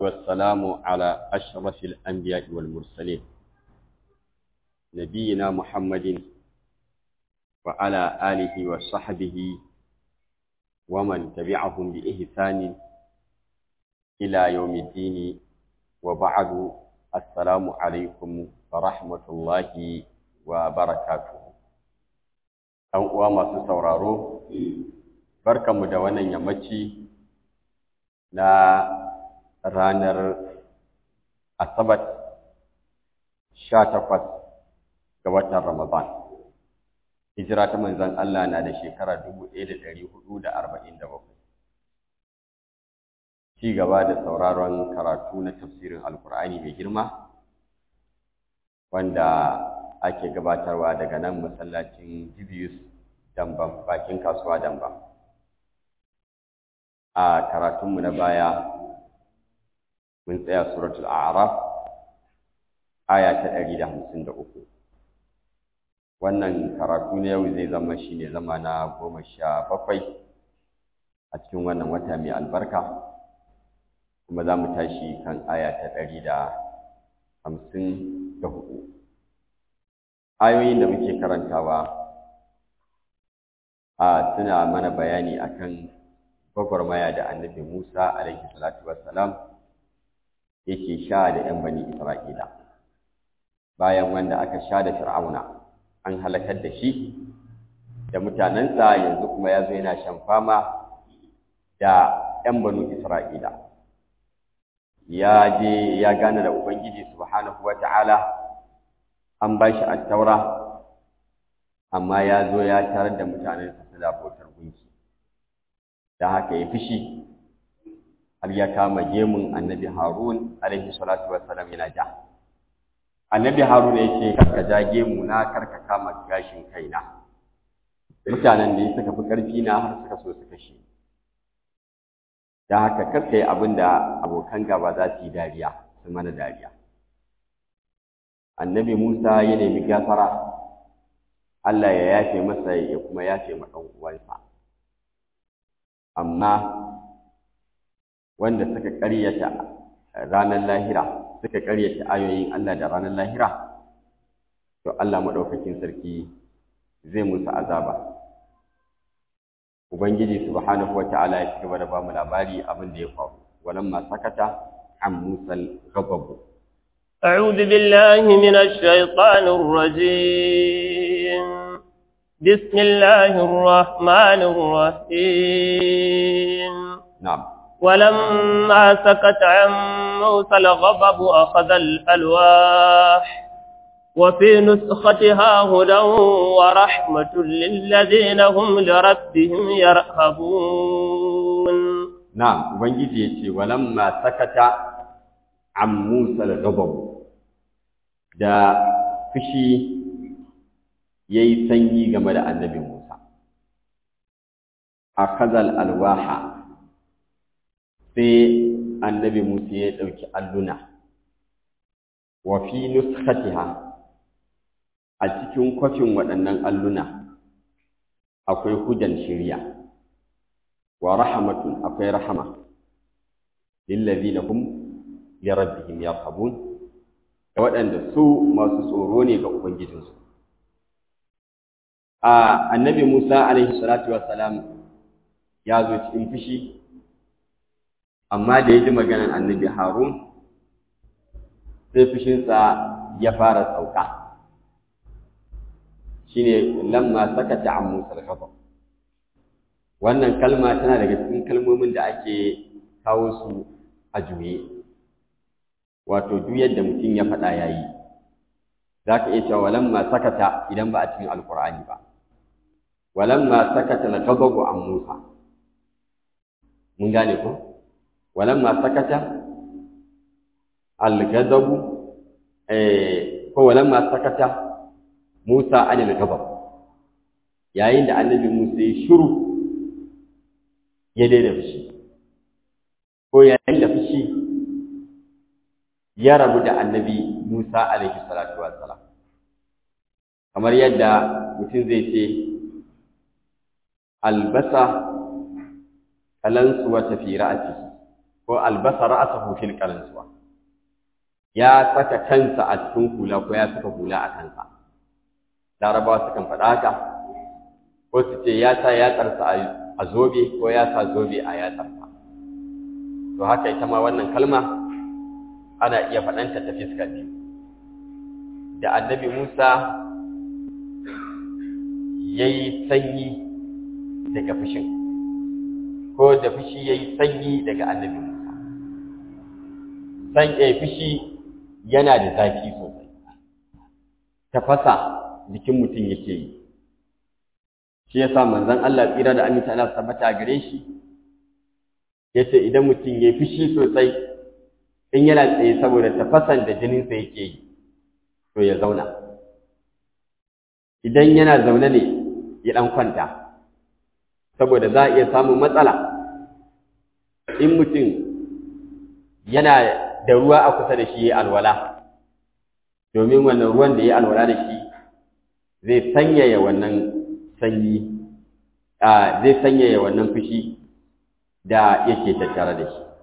والسلام على أشرف الأنبياء والمرسلين نبينا محمد وعلى آله وصحبه ومن تبعهم بإحسان إلى يوم الدين وبعد السلام عليكم ورحمة الله وبركاته ɗan uwa masu sauraro barkanmu da wannan yammaci na ranar asabar sha takwas ga watan ramadan hijira ta manzon Allah na da shekara dubu ɗaya da ɗari hudu da arba'in da bakwai ci gaba da sauraron karatu na tafsirin alkur'ani mai girma wanda ake gabatarwa daga nan masallacin Jibius Dambam bakin kasuwa Dambam a karatunmu na baya mun tsaya suratul a'raf aya ta 153 wannan karatu na yau zai zama shine zama na goma sha bakwai a cikin wannan wata mai albarka kuma za mu tashi kan aya ta ɗari da hamsin da hudu ayoyin da muke karantawa a suna mana bayani akan gwagwarmaya da annabi Musa alaihi salatu wassalam yake sha da ‘yan bani Isra'ila bayan wanda aka sha da Fir'auna an halakar da shi da mutanensa yanzu kuma ya zo yana shan fama da ‘yan banu Isra'ila ya je ya gane da Ubangiji subhanahu wa ta'ala an ba shi attaura amma ya zo ya tarar da mutanensa suna bautar gunki da haka ya fishi har ya kama gemun annabi harun alaihi salatu wassalam yana ja annabi harun ya ce karka ja gemu na karka kama gashin kaina mutanen da suka fi ƙarfi na har suka so su kashe da haka karka yi abin da abokan gaba za su yi dariya su mana dariya annabi Musa ya nemi gafara Allah ya yafe masa ya kuma yafe ma ɗan uwansa amma wanda suka ƙaryata ranar lahira suka ƙaryata ayoyin Allah da ranar lahira to Allah maɗaukakin sarki zai musu azaba Ubangiji subhanahu wa ta'ala ya ci gaba da ba mu labari abin da ya faru walamma sakata an musal gababu أعوذ بالله من الشيطان الرجيم بسم الله الرحمن الرحيم نعم ولما سكت عن موسى الغضب أخذ الألواح وفي نسختها هدى ورحمة للذين هم لربهم يرهبون نعم وبنجي ولما سكت عن موسى الغضب da fushi ya yi sanyi game da annabi Musa. A kazal alwaha sai annabi Musa ya ɗauki alluna, wa fi nuskatiha a cikin kwafin waɗannan alluna akwai hudan shirya, wa rahamatun akwai rahama, lillazina hum li rabbihim yarhabun da waɗanda su masu tsoro ne ga Ubangijinsu. A annabi Musa alaihi salatu wassalam ya zo cikin fushi, amma da ya ji maganar annabi Harun sai fushinsa ya fara sauka. Shi ne lamma sakata an Musa al Wannan kalma tana daga cikin kalmomin da ake kawo su a juye. wato duk yadda mutum ya faɗa ya yi za ka iya cewa walamma sakata idan ba a cikin alkur'ani ba walamma sakata na gabagu an musa mun gane ko walamma sakata algadabu ko walamma sakata musa anil gabab yayin da annabi musa ya shiru ya daina fushi ko yayin da fushi ya rabu da annabi Musa alaihi salatu wassalam kamar yadda mutum zai ce albasa kalansu wata fi ra'atihi ko ko albasa ra'sahu fil qalansuwa ya saka kansa a cikin hula ko ya saka hula a kansa larabawa sukan faɗa haka ko su ce ya sa yatsarsa a zobe ko ya sa zobe a yatsarsa to haka ita ma wannan kalma ana iya faɗanta ta fiskar biyu da annabi musa ya yi sanyi daga fushin ko da fushi ya yi sanyi daga annabi musa san ya fushi yana da zafi sosai tafasa jikin mutum yake yi shi ya sa manzan Allah tsira da aminta Allah tabbata gare shi ya ce idan mutum ya fushi sosai in yana tsaye saboda tafasan da jininsa yake yi to ya zauna idan yana zaune ne ya ɗan kwanta saboda za a iya samun matsala in mutum yana da ruwa a kusa da shi ya alwala domin wannan ruwan da ya alwala da shi zai sanyaya wannan sanyi zai sanyaya wannan fushi da yake tattare da shi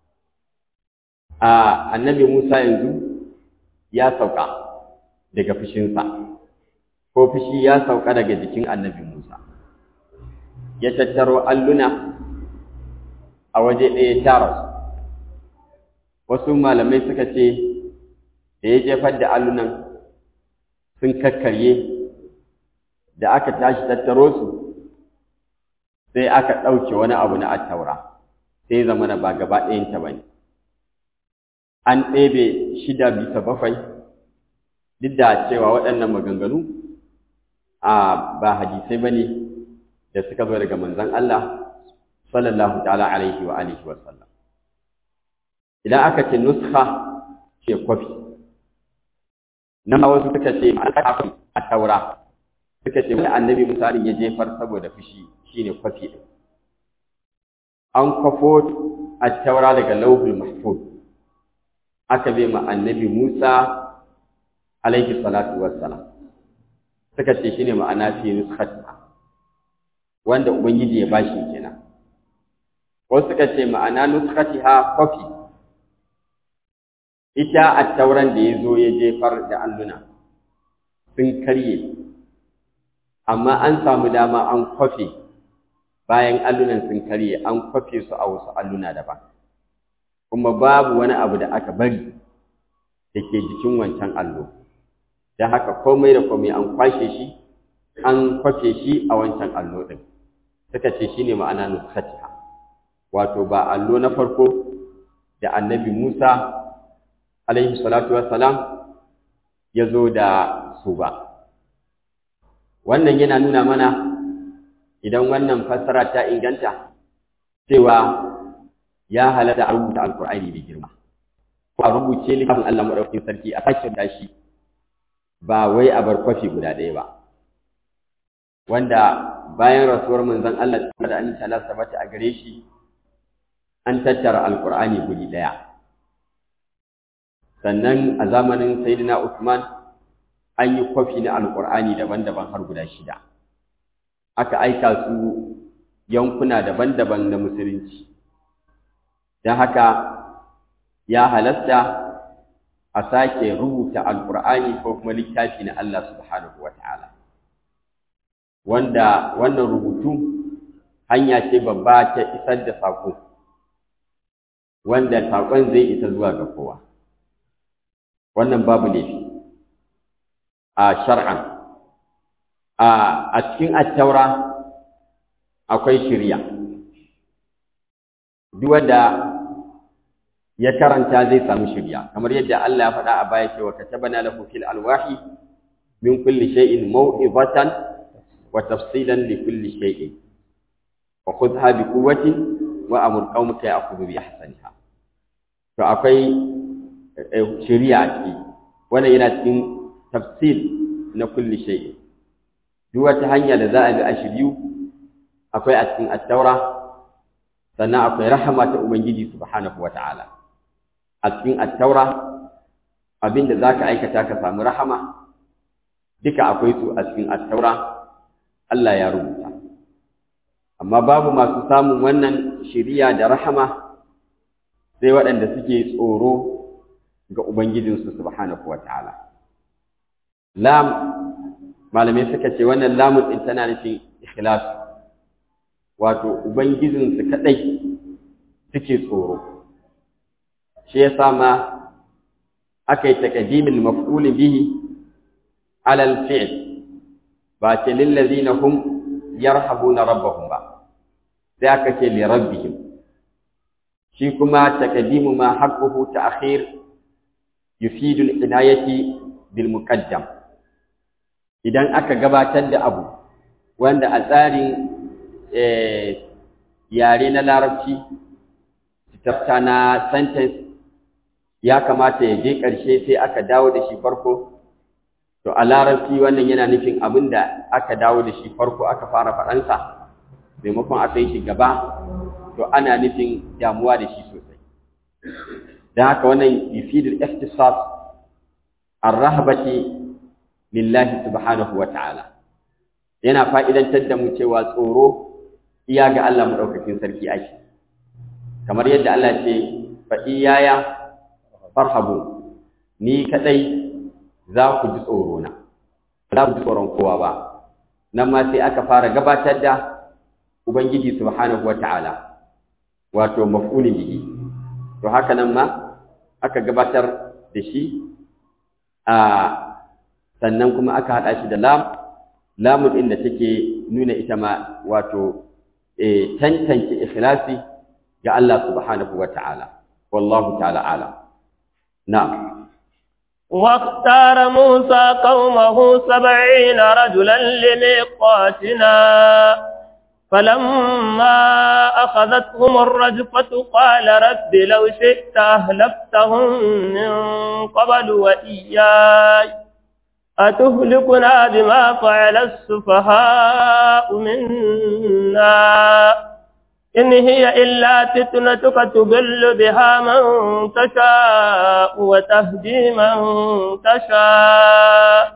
annabi Musa yanzu ya sauka daga fushinsa ko fushi ya sauka daga jikin annabi Musa ya tattaro alluna a waje ɗaya tara su wasu malamai suka ce da ya jefar da allunan sun kakkarye da aka tashi tattaro su sai aka ɗauke wani abu na attaura sai zama na ba gaba ɗayanta ba ne an ɗebe shida bisa bakwai duk da cewa waɗannan maganganu a ba hadisai ba ne da suka zo daga manzon Allah sallallahu ta'ala alaihi wa alihi wa sallam idan aka ce nuskha ce kwafi nan wasu suka ce a taura suka ce wani annabi misalin ya jefar saboda fushi shine kwafi ɗin an kwafo a taura daga lauhul mahfuz aka bai ma annabi Musa alaihi salatu wassalam suka ce shine ma'ana fi nuskhatiha wanda ubangiji ya bashi kenan wasu suka ce ma'ana nuskhatiha kofi ita at-tauran da yazo ya jefar da alluna sun karye amma an samu dama an kwafe bayan allunan sun karye an kwafe su a wasu alluna daban kuma babu wani abu da aka bari da ke jikin wancan allo da haka komai da komai an kwashe shi an kwafe shi a wancan allo ɗin suka ce shi ne ma'ana nuskatiha wato ba allo na farko da annabi musa alaihi salatu wassalam ya zo da su ba wannan yana nuna mana idan wannan fassara ta inganta cewa ya halatta a rubuta alkur'ani da girma ko a rubuce littafin Allah madaukakin sarki a sake da shi ba wai a bar kwafi guda ɗaya ba wanda bayan rasuwar manzon Allah da an ta sabata a gare shi an tattara alkur'ani guri ɗaya sannan a zamanin sayyidina Usman an yi kwafi na alkur'ani daban-daban har guda shida aka aika su yankuna daban-daban na musulunci don haka ya halasta a sake rubuta alkur'ani ko kuma littafi na Allah subhanahu wa ta'ala wanda wannan rubutu hanya ce babba ta isar da saƙo wanda saƙon zai isa zuwa ga kowa wannan babu laifi a shar'an a cikin attaura akwai shirya duk wanda ya karanta zai samu shirya kamar yadda Allah ya faɗa a baya cewa katabana lahu fil alwahi min kulli shay'in maw'izatan wa tafsilan li kulli shay'in wa khudha bi quwwatin wa amur qaumaka ya'khudhu bi ahsaniha to akwai shirya a ciki wannan yana cikin tafsil na kulli shay'in duk wata hanya da za a bi a shiryu akwai a cikin at-taura sannan akwai rahama ta ubangiji subhanahu wataala a cikin attaura abinda za ka aikata ka samu rahama duka akwai su a cikin attaura Allah ya rubuta amma babu masu samun wannan shiriya da rahama sai waɗanda suke tsoro ga ubangijinsu subhanahu wataala lam malamai suka ce wannan lamun din tana nufin ikhlas wato ubangijinsu kadai suke tsoro shi yasa ma aka yi taqdimul maf'ul bihi ala al-fi'l ba ce lil ladina hum yarhabuna rabbahum ba sai aka ce li rabbihim shi kuma taqdimu ma haqquhu ta'khir yufidu al-inayati bil muqaddam idan aka gabatar da abu wanda a tsarin yare na larabci tafta na sentence ya kamata ya je ƙarshe sai aka dawo da shi farko to a larabci wannan yana nufin abin da aka dawo da shi farko aka fara faɗansa maimakon aka yi shi gaba to ana nufin damuwa da shi sosai don haka wannan yufidul ihtisas ar-rahbati lillahi subhanahu wa ta'ala yana fa'idantar da mu cewa tsoro iya ga Allah maɗaukakin sarki ake kamar yadda Allah ce fa iyaya farhabu ni kadai za ku ji tsoro na za ku ji tsoron kowa ba nan ma sai aka fara gabatar da ubangiji subhanahu wa ta'ala wato maf'ulin bihi to haka nan ma aka gabatar da shi a sannan kuma aka haɗa shi da lam lamun ɗin da take nuna ita ma wato tantance ikhlasi ga Allah subhanahu wa ta'ala wallahu ta'ala ala na'am واختار موسى قومه سبعين رجلا لميقاتنا فلما أخذتهم الرجفة قال رب لو شئت أهلكتهم من قبل وإياي أتهلكنا بما فعل السفهاء منا إن هي إلا فتنتك تضل بها من تشاء وتهدي من تشاء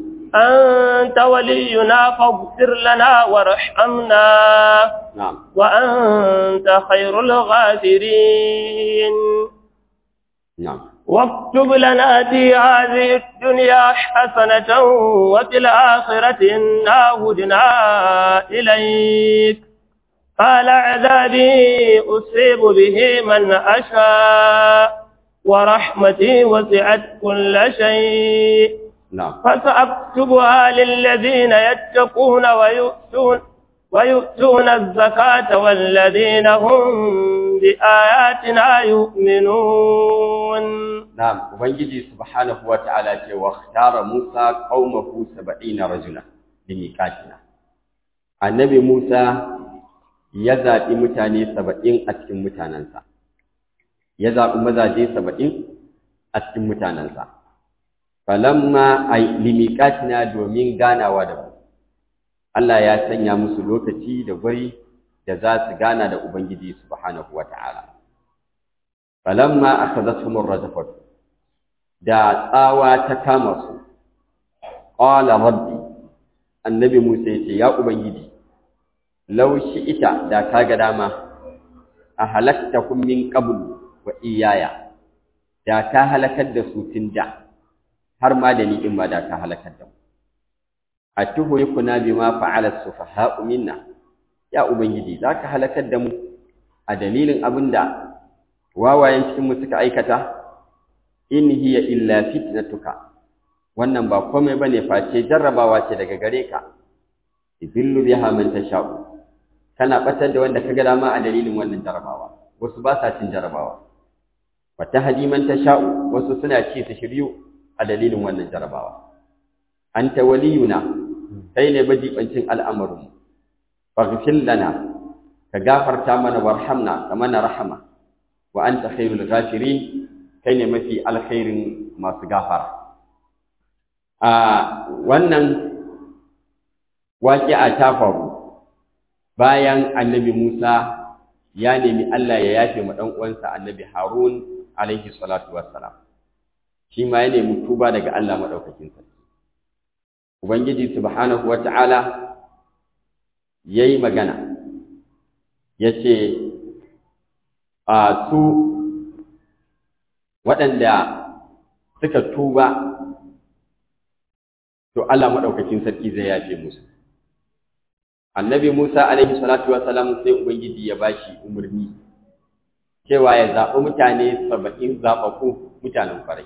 أنت ولينا فاغفر لنا وارحمنا نعم وأنت خير الغافرين نعم واكتب لنا في هذه الدنيا حسنة وفي الآخرة إنا هدنا إليك قال عذابي أصيب به من أشاء ورحمتي وسعت كل شيء نعم فسأكتبها للذين يتقون ويؤتون ويؤتون الزكاة والذين هم بآياتنا يؤمنون نعم ubangiji subhanahu wa ta'ala ce wa ikhtara Musa qaumahu 70 rajula limiqatina annabi Musa ya zaɓi mutane 70 a cikin mutanansa ya zaɓi mazaje 70 a cikin mutanansa falamma ay limiqatina domin ganawa da mu Allah ya sanya musu lokaci da guri da za su gana da ubangiji subhanahu wa ta'ala falamma akhadhatuhum ar-rajfatu da tsawa ta kama su qala rabbi annabi Musa yace ya ubangiji law ita da kaga dama a halaktakum min qabl wa iyaya da ka halakar da su tun da har ma da ni in ba da ka halakar da mu atuhlikuna bima fa'ala as-sufaha'u minna ya ubangiji zaka halakar da mu a dalilin abinda wawayen cikin mu suka aikata in hiya illa fitnatuka wannan ba komai bane face jarrabawa ce daga gare ka ibillu biha man tasha'u kana batar da wanda kaga dama a dalilin wannan jarrabawa wasu ba sa cin jarrabawa wa tahdi man tasha'u wasu suna ci su shiryu a dalilin wannan jarrabawa anta waliyuna kai ne majibancin al'amarin faghfir lana ka gafarta mana warhamna ka mana rahama wa anta khairul ghafirin kai ne mafi alkhairin masu gafara a wannan waƙi'a ta faru bayan annabi Musa ya nemi Allah ya yafe ma ɗan uwansa annabi Harun alaihi salatu wassalam shi ma ya nemi tuba daga Allah madaukakin sarki Ubangiji subhanahu wata'ala yayi magana yace a su waɗanda suka tuba to Allah maɗaukakin sarki zai yafe musu annabi Musa alaihi salatu salam sai ubangiji ya bashi umarni cewa ya zaɓi mutane saba'in zaɓaɓɓu mutanen farai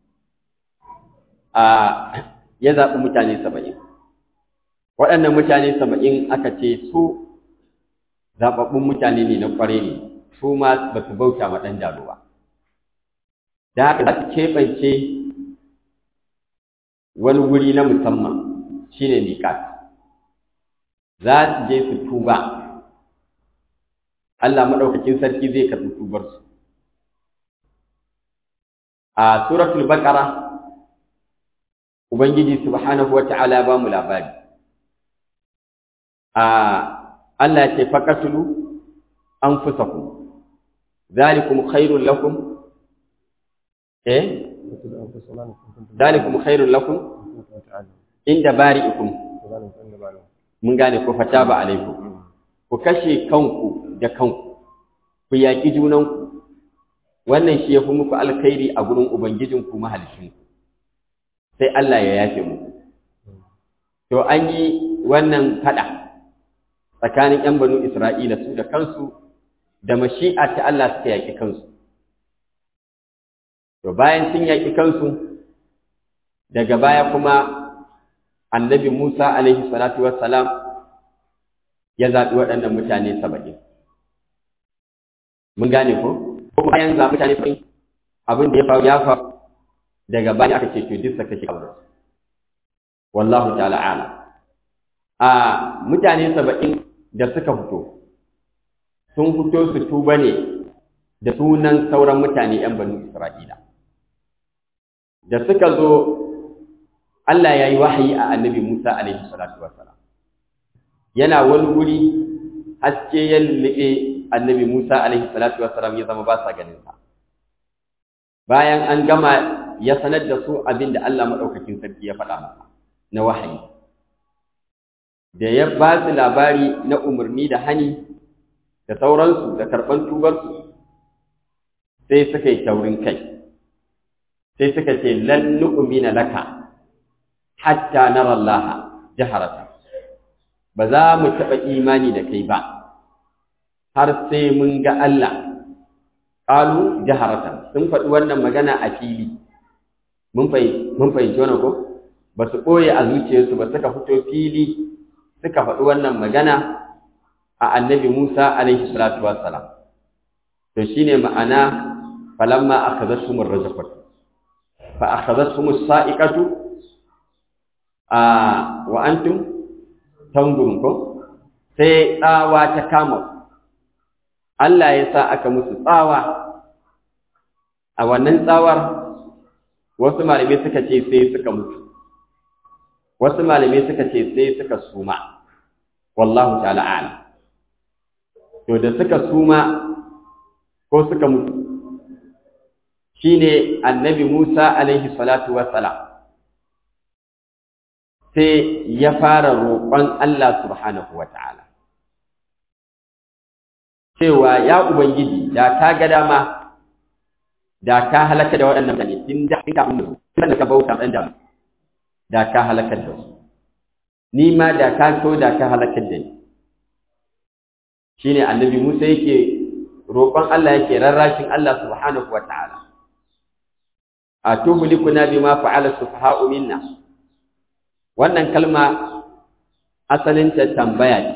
a ya zaɓi mutane saba'in waɗannan mutane saba'in aka ce su zaɓaɓɓun mutane ne na ƙware ne su ma ba su bauta ma ɗan jalo ba da haka za su keɓance wani wuri na musamman shi ne miƙat za su je su tuba Allah maɗaukakin sarki zai karɓi tubarsu a suratul baqara ubangiji subhanahu wata'ala ba mu labari a Allah ya ce faqatulu anfusakum zalikum khairul lakum eh zalikum khairul lakum inda bari'ikum mun gane ko fataba alaikum ku kashe kanku da kanku ku yaƙi junanku wannan shi ya fi muku alkhairi a gurin ubangijinku mahalicinku sai Allah ya yafe muku to an yi wannan fada tsakanin ‘yan banu Isra'ila su da kansu da mashi'a ta Allah suka yaƙi kansu to bayan sun yaƙi kansu daga baya kuma annabi Musa alaihi salatu wassalam ya zaɓi waɗannan mutane saba'in mun gane ko ko bayan zaɓi mutane saba'in abin da ya faru ya faru daga baya aka ce to duk saka shi kawai wallahu ta'ala ala a mutane saba'in da suka fito sun fito su tuba ne da sunan sauran mutane 'yan banu Isra'ila da suka zo Allah ya yi wahayi a annabi Musa alaihi salatu wassalam yana wani wuri haske ya lullube annabi Musa alaihi salatu wassalam ya zama ba sa ganin sa bayan an gama ya sanar da su abin da Allah madaukakin sarki ya faɗa masa na wahayi da ya ba su labari na umarni da hani da sauransu da karɓan tubarsu sai suka yi taurin kai sai suka ce lan nu'mina laka hatta nara Allah jaharata ba za mu taɓa imani da kai ba har sai mun ga Allah ƙalu jaharatan sun faɗi wannan magana a fili mun fahimci wannan ko ba su ɓoye a zuciyarsu ba suka fito fili suka faɗi wannan magana a annabi Musa alaihi salatu wassalam to shine ma'ana falamma akhadhatuhum ar-rajfat fa akhadhatuhum as-sa'iqatu a wa antum tanzurun ko sai tsawa ta kama Allah ya sa aka musu tsawa a wannan tsawar wasu malamai suka ce sai suka mutu wasu malamai suka ce sai suka suma wallahu ta'ala a'lam to da suka suma ko suka mutu shine annabi Musa alaihi salatu wassalam sai ya fara roƙon Allah subhanahu wata'ala cewa ya ubangiji da ka ga dama da ka halaka da waɗannan mutane din da ka mun da ka bauta dan da da ka halaka da su ni ma da ka so da ka halaka da ni shine annabi Musa yake roƙon Allah yake rarrashin Allah subhanahu wata'ala atuhlikuna bima fa'ala sufaha'u minna wannan kalma asalin ta tambaya ce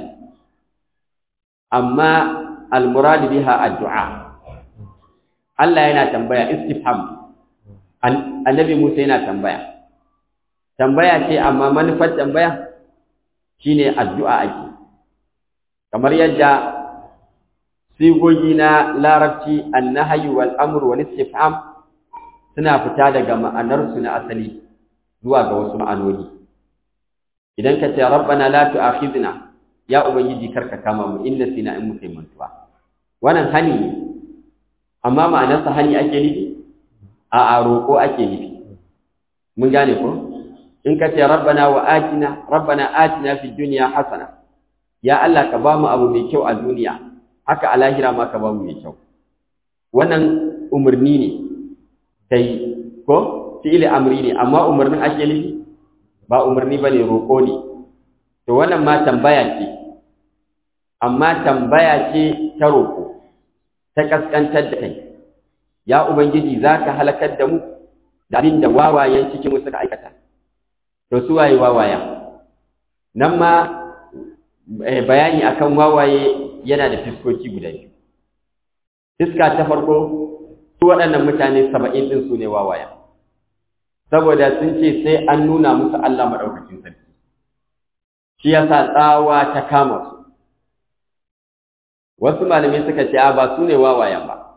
amma almurad biha addu'a Allah yana tambaya istifham annabi Musa yana tambaya tambaya ce amma manufar tambaya shine addu'a ake kamar yadda sigogi na larabci annahyu wal amru wal istifham suna fita daga ma'anarsu na asali zuwa ga wasu ma'anoni idan ka ce rabbana la tu'akhidna ya ubangiji karka kama mu inna sina in mutai mantuwa wannan hani ne amma ma'anarsa hani ake nufi a a roƙo ake nufi mun gane ko in ka ce rabbana wa atina rabbana atina fid dunya hasana ya Allah ka ba mu abu mai kyau a duniya haka a lahira ma ka ba mu mai kyau wannan umarni ne kai ko fi'ili amri ne amma umarnin ake nufi ba umarni bane roƙo ne to wannan ma tambaya ce amma tambaya ce ta roƙo ta kaskantar da kai ya ubangiji zaka halakar da mu da abin da wawayen cikin mu suka aikata to su waye wawaya nan ma bayani akan wawaye yana da fiskoki guda biyu fiska ta farko su waɗannan mutane saba'in ɗin su ne wawaya saboda sun ce sai an nuna musu Allah maɗaukacin sarki shi yasa tsawa ta kama su wasu malamai suka ce a ba su ne wawayen ba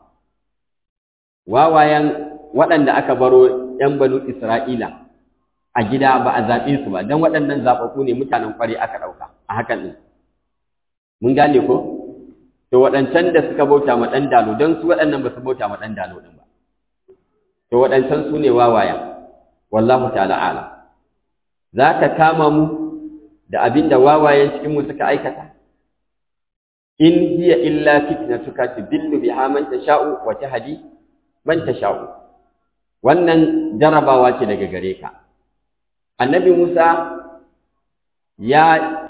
wawayen waɗanda aka baro ‘yan banu Isra'ila a gida ba a zaɓe su ba don waɗannan zaɓaɓɓu ne mutanen ƙwari aka ɗauka a hakan ɗin mun gane ko to waɗancan da suka bauta ma ɗan dalo don su waɗannan ba su bauta ma ɗan dalo ɗin ba to waɗancan su ne wawaya wallahu ta'ala ala za ka kama mu da abin da wawayen cikinmu suka aikata in hiya illa fitnatuka tudillu biha man tasha'u wa tahdi man tasha'u wannan jarabawa ce daga gare ka annabi Musa ya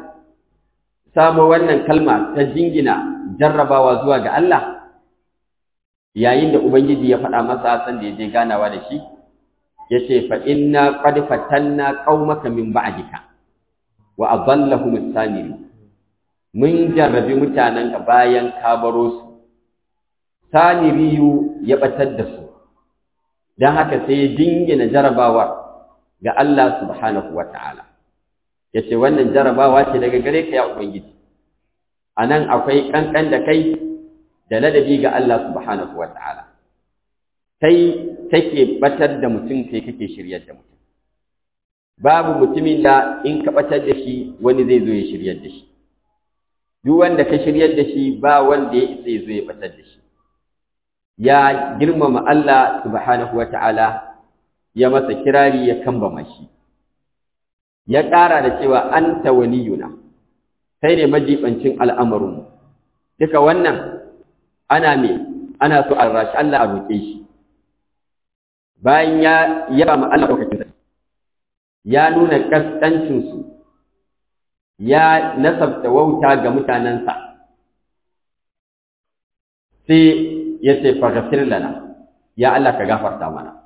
samo wannan kalma ta jingina jarrabawa zuwa ga Allah yayin da ubangiji ya faɗa masa san da ya je ganawa da shi yace fa inna qad fatanna qaumaka min ba'dika wa adallahum as-samiri mun jarrabi mutanenka bayan ka baro su samiriyu ya batar da su dan haka sai ya dingina jarabawa ga Allah subhanahu wata'ala yace wannan jarabawa ce daga gare ka ya ubangiji anan akwai kankan da kai da ladabi ga Allah subhanahu wata'ala kai kake batar da mutum kai kake shiryar da mutum babu mutumin da in ka batar da shi wani zai zo ya shiryar da shi duk wanda ka shiryar da shi ba wanda ya isa ya zo ya batar da shi ya girmama Allah subhanahu wata'ala ya masa kirari ya kambama shi ya ƙara da cewa anta waliyuna kai ne majibancin al'amarin duka wannan ana me ana so a rashi Allah a roƙe shi bayan ya yaba ma Allah ɗaukakin ya nuna ƙasƙancinsu ya nasabta wauta ga mutanensa sai ya ce faghfir lana ya Allah ka gafarta mana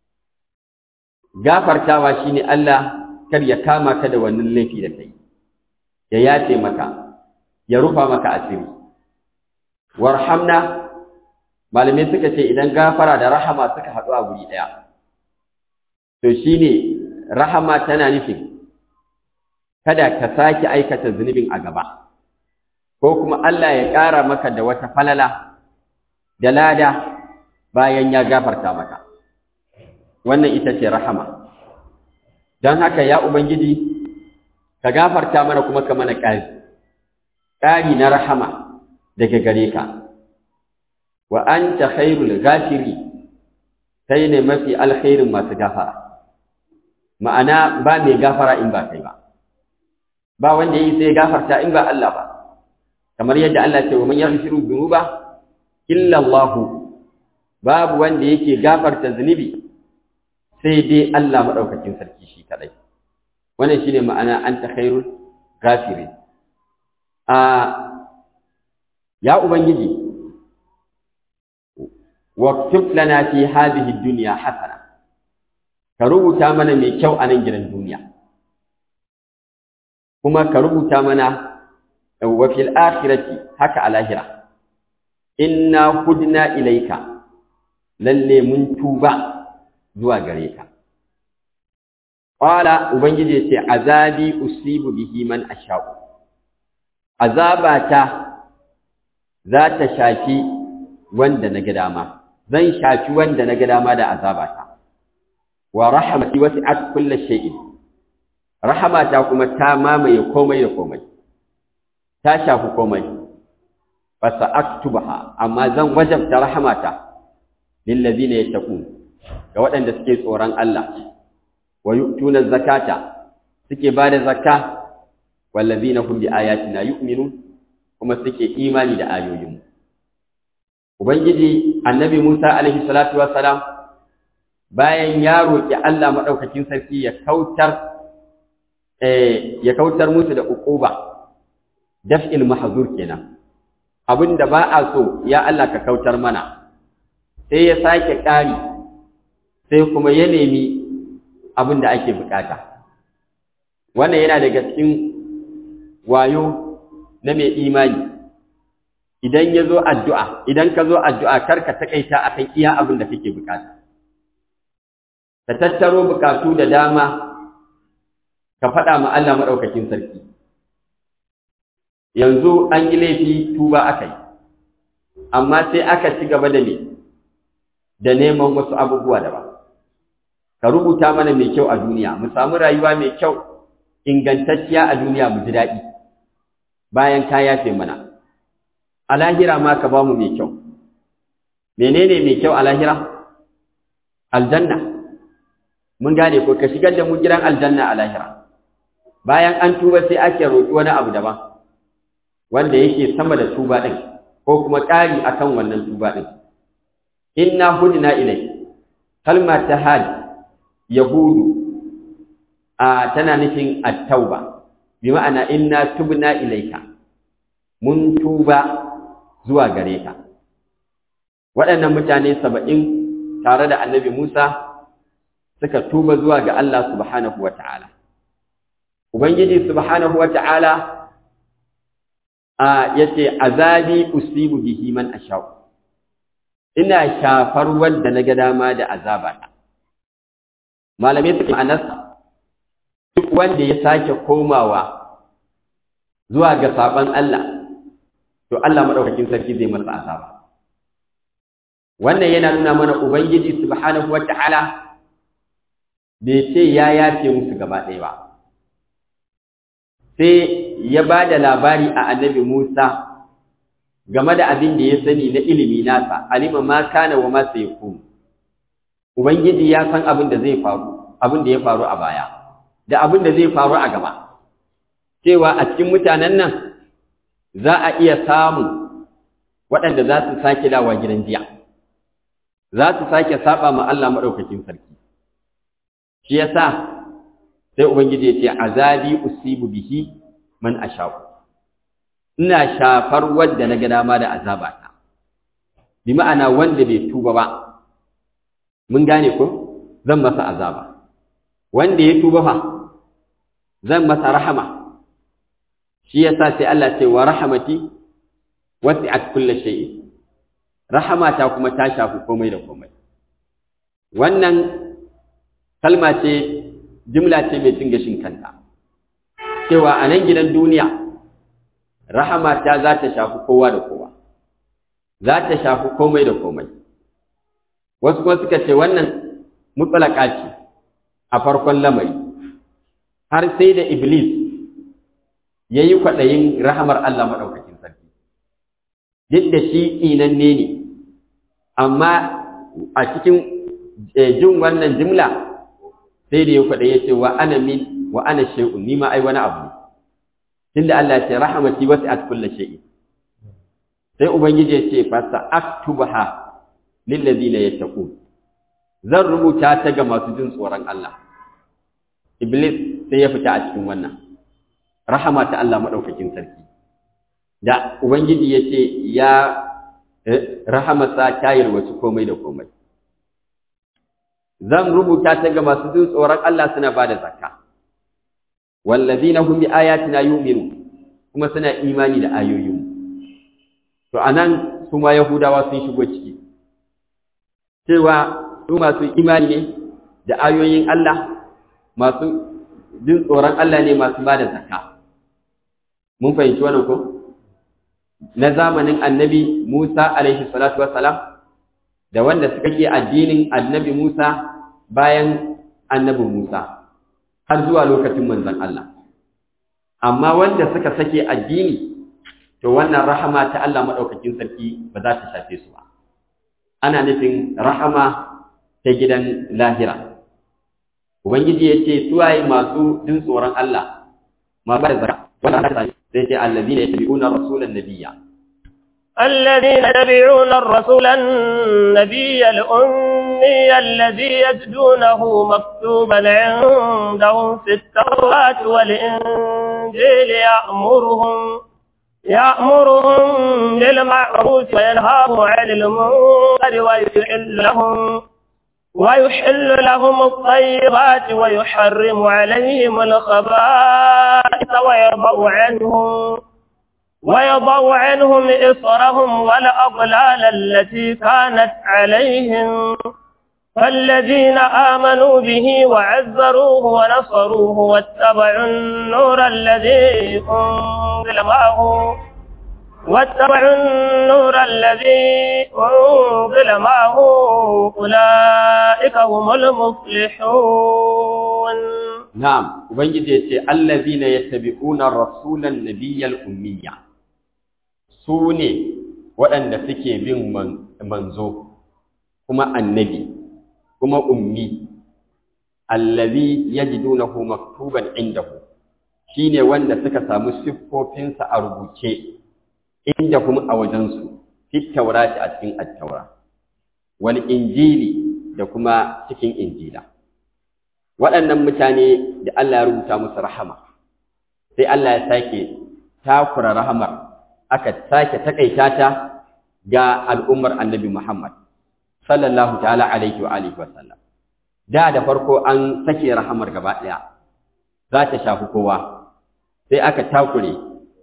gafartawa shine Allah kar ya kama ka da wannan laifi da kai ya yace maka ya rufa maka asiri warhamna malamai suka ce idan gafara da rahama suka haɗu a guri ɗaya to shine rahama tana nufin kada ka sake aikata zunubin a gaba ko kuma Allah ya ƙara maka da wata falala da lada bayan ya gafarta maka wannan ita ce rahama don haka ya ubangiji ka gafarta mana kuma ka mana ƙari ƙari na rahama daga gare ka wa anta khairul ghafiri kai ne mafi alkhairin masu gafara ma'ana ba mai gafara in ba kai ba ba wanda yi sai gafarta in ba Allah ba kamar yadda Allah ce wa man yaghfiru dhunuba illa Allah babu wanda yake gafarta zunubi sai dai Allah madaukakin sarki shi kadai wannan shine ma'ana anta khairul ghafirin a ya ubangiji waktub lana fi hadhihi dunya hasana ka rubuta mana mai kyau a nan gidan duniya kuma ka rubuta mana wa fil akhirati haka a lahira inna hudna ilaika lalle mun tuba zuwa gare ka qala ubangiji ce azabi usibu bihi man asha'u azabata za ta shafi wanda na ga dama zan shafi wanda na ga dama da azabata wa rahmati wasi'at kulli shay'in rahamata kuma ta mamaye komai da komai ta shafi komai fa sa'aktubaha amma zan wajabta rahamata lil ladina yattaqun ga waɗanda suke tsoron Allah wa yu'tuna zakata suke bada zakka wal ladina hum bi ayatina yu'minun kuma suke imani da ayoyinmu ubangiji annabi Musa alaihi salatu wassalam bayan ya roki Allah madaukakin sarki ya kautar eh ya kautar musu da uquba daf'il mahzur kenan abinda ba a so ya Allah ka kautar mana sai ya sake ƙari sai kuma ya nemi abinda ake bukata wannan yana daga cikin wayo na mai imani idan ya zo addu'a idan ka zo addu'a kar ka taƙaita a kan iya abin da kake bukata ka tattaro bukatu da dama ka faɗa ma Allah maɗaukakin sarki yanzu an yi laifi tuba aka yi amma sai aka ci gaba da me da neman wasu abubuwa daban ka rubuta mana mai kyau a duniya mu samu rayuwa mai kyau ingantacciya a duniya mu ji daɗi bayan ka yafe mana a lahira ma ka bamu mai kyau menene mai kyau a lahira aljanna mun gane ko ka shigar da mu gidan aljanna a lahira bayan an tuba sai ake roƙi wani abu daban wanda yake sama da tuba ɗin ko kuma ƙari akan wannan tuba ɗin inna hudna ilai kalma ta hadi yahudu a tana nufin at-tauba bi ma'ana inna tubna ilaika mun tuba zuwa gare ka waɗannan mutane saba'in tare da annabi Musa suka tuba zuwa ga Allah subhanahu wa ta'ala Ubangiji subhanahu wa ta'ala ya ce, Azabi usibu bihi man ashau, ina shafar wanda na ga dama da azabata. Malamai suke ma'anarsa, duk wanda ya sake komawa zuwa ga saɓon Allah, to Allah maɗaukakin sarki zai masa azaba. Wannan yana nuna mana Ubangiji subhanahu wa ta'ala bai ce ya yafe musu gaba ɗaya ba. sai ya ba da labari a annabi Musa game da abin da ya sani na ilimi nasa, alima ma kana wa masu ya Ubangiji ya san abin da zai faru, abin da ya faru a baya, da abin da zai faru a gaba. Cewa a cikin mutanen nan za a iya samun waɗanda za su sake dawa gidan jiya, za su sake saba ma Allah maɗaukakin sarki. Shi ya sa sai ubangiji ya ce azabi usibu bihi man asha'u ina shafar wanda na ga dama da azabata bi ma'ana wanda bai tuba ba mun gane ko zan masa azaba wanda ya tuba fa zan masa rahama shi yasa sai Allah ce wa rahmati wasi'at kulli shay'in rahamata kuma ta shafi komai da komai wannan kalma ce jimla ce mai cin gashin kanta cewa a nan gidan duniya rahama ta za ta shafi kowa da kowa za ta shafi komai da komai wasu kuma suka ce wannan mutsalaka ce a farkon lamari har sai da iblis ya yi kwaɗayin rahamar Allah maɗaukakin sarki duk da shi tsinanne ne amma a cikin jin wannan jimla sai da ya faɗa ya ce wa ana min wa ana shay'un ni ma ai wani abu tunda Allah ya ce rahmati wasi'at kulli shay'in sai ubangiji ya ce fa sa'aktubaha lil ladina yattaqun zan rubuta ta ga masu jin tsoron Allah iblis sai ya fita a cikin wannan rahama ta Allah madaukakin sarki da ubangiji ya ce ya rahamarsa ta yalwaci komai da komai zan rubuta ta ga masu jin tsoron Allah suna ba da zakka wallazina hum bi ayatina yu'minu kuma suna imani da ayoyin to anan su ma yahudawa sun shigo ciki cewa su masu imani ne da ayoyin Allah masu jin tsoron Allah ne masu ba da zakka mun fahimci wannan ko na zamanin annabi Musa alaihi salatu wassalam da wanda suka ke addinin annabi Musa bayan annabi Musa har zuwa lokacin manzon Allah amma wanda suka sake addini to wannan rahama ta Allah madaukakin sarki ba za ta shafe su ba ana nufin rahama ta gidan lahira ubangiji ya ce suwaye masu jin tsoron Allah ma ba da zaka wannan sai ce allazina yattabi'una rasulan nabiyya الذين يتبعون الرسول النبي الأمي الأمي الذي يجدونه مكتوبا عندهم في التوراة والإنجيل يأمرهم يأمرهم بالمعروف وينهاهم عن المنكر ويحل لهم ويحل لهم الطيبات ويحرم عليهم الخبائث ويضع عنهم ويضع عنهم إصرهم والأضلال التي كانت عليهم فالذين آمنوا به وعزروه ونصروه واتبعوا النور الذي أنزل معه واتبعوا النور الذي أنزل معه أولئك هم المفلحون Na'am, Ubangiji ya ce, Allazina ya tabi'una rasulan nabiyyal ummiya, su ne waɗanda suke bin manzo, kuma annabi, kuma ummi, allazi ya ji dunahu maktuban indahu, shi ne wanda suka samu siffofinsa a rubuce, inda kuma a wajensu, fit taurati a cikin attaura, wal injili da kuma cikin injila. waɗannan mutane da Allah ya rubuta musu rahama sai Allah ya sake takura rahamar aka sake takaita ta ga al'ummar annabi Muhammad sallallahu ta'ala alaihi wa alihi wa sallam da da farko an sake rahamar gaba ɗaya za ta shafi kowa sai aka takure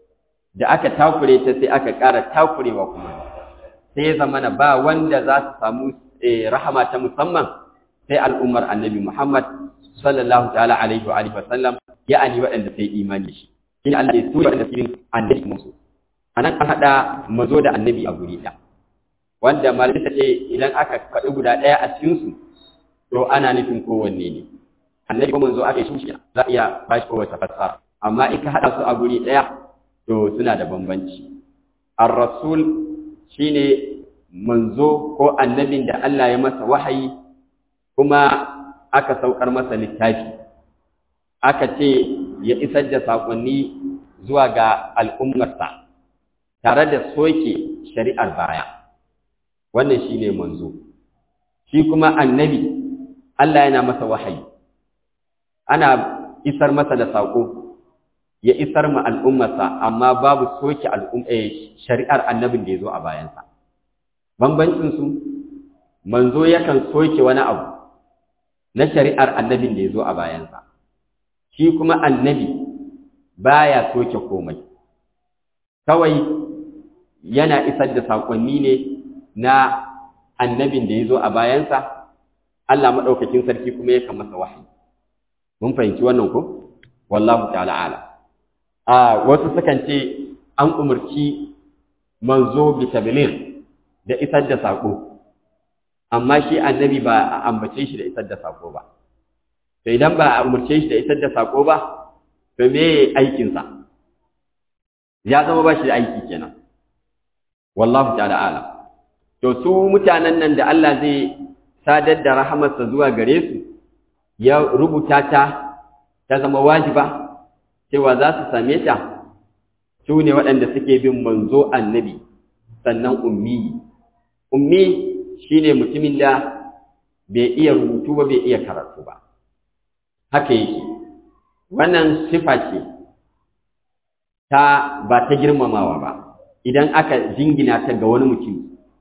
da aka takure ta sai aka ƙara takurewa kuma sai ya zamana ba wanda za su samu rahama ta musamman sai al'ummar annabi Muhammad sallallahu ta'ala alaihi wa alihi wa sallam ya'ani waɗanda sai imani shi shine Allah ya tura da cikin annabi musu anan an hada mazo da annabi a guri ɗaya wanda malamai ta ce idan aka faɗi guda ɗaya a cikin su to ana nufin kowanne ne annabi kuma manzo aka yi shi za iya ba shi kowace fassara amma in ka hada su a guri ɗaya to suna da bambanci ar-rasul shine manzo ko annabin da Allah ya masa wahayi kuma aka saukar masa littafi aka ce ya isar da saƙonni zuwa ga al'ummarsa tare da soke shari'ar baya wannan shi ne manzo shi kuma annabi Allah yana masa wahayi ana isar masa da saƙo ya isar ma al'ummarsa amma babu soke shari'ar annabin da ya zo a bayansa bambancinsu manzo yakan soke wani abu na shari'ar annabin da ya zo a bayansa shi kuma annabi baya soke komai kawai yana isar da saƙonni ne na annabin da ya zo a bayansa Allah maɗaukakin sarki kuma yakan masa wahayi mun fahimci wannan ko wallahu ta'ala ala a wasu sukan ce an umarci manzo bi tabligh da isar da saƙo amma shi annabi ba a ambace shi da isar da sako ba to idan ba a umarce shi da isar da sako ba to me aikinsa ya zama ba shi da aiki kenan wallahu ta'ala alam to su mutanen nan da Allah zai sadar da rahamarsa zuwa gare su ya rubuta ta ta zama wajiba cewa za su same ta su ne waɗanda suke bin manzo annabi sannan ummi ummi shine mutumin da bai iya rubutu ba bai iya karatu ba haka yake wannan sifa ce ta ba ta girmamawa ba idan aka jingina ta ga wani mutum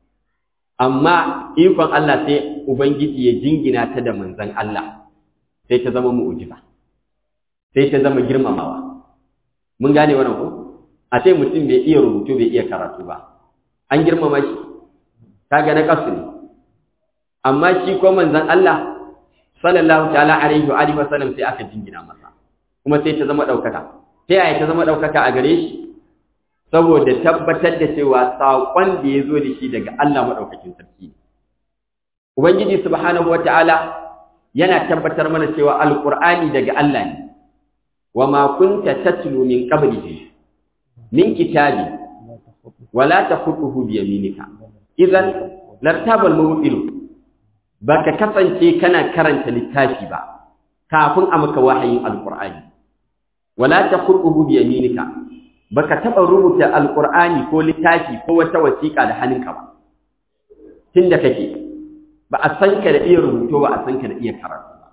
amma ikon Allah sai ubangiji ya jingina ta da manzon Allah sai ta zama mu'jiza sai ta zama girmamawa mun gane wannan ko a ce mutum bai iya rubutu bai iya karatu ba an girmama shi kaga na kasu ne amma shi ko manzon Allah sallallahu ta'ala alaihi wa alihi wasallam sai aka jingina masa kuma sai ta zama daukaka ta yaya ta zama daukaka a gare shi saboda tabbatar da cewa saƙon da ya zo da shi daga Allah maɗaukakin sarki Ubangiji subhanahu wata'ala yana tabbatar mana cewa alƙur'ani daga Allah ne wa ma kunta tatlu min qablihi min kitabi wala taqutuhu bi yaminika idan lartabal mubtil baka kasance kana karanta littafi ba kafin a maka wahayin alƙur'ani wala taqutuhu bi yaminika baka taɓa rubuta alƙur'ani ko littafi ko wata wasiƙa da hannunka ba tun da kake ba a san ka da iya rubutu ba a san ka da iya karatu ba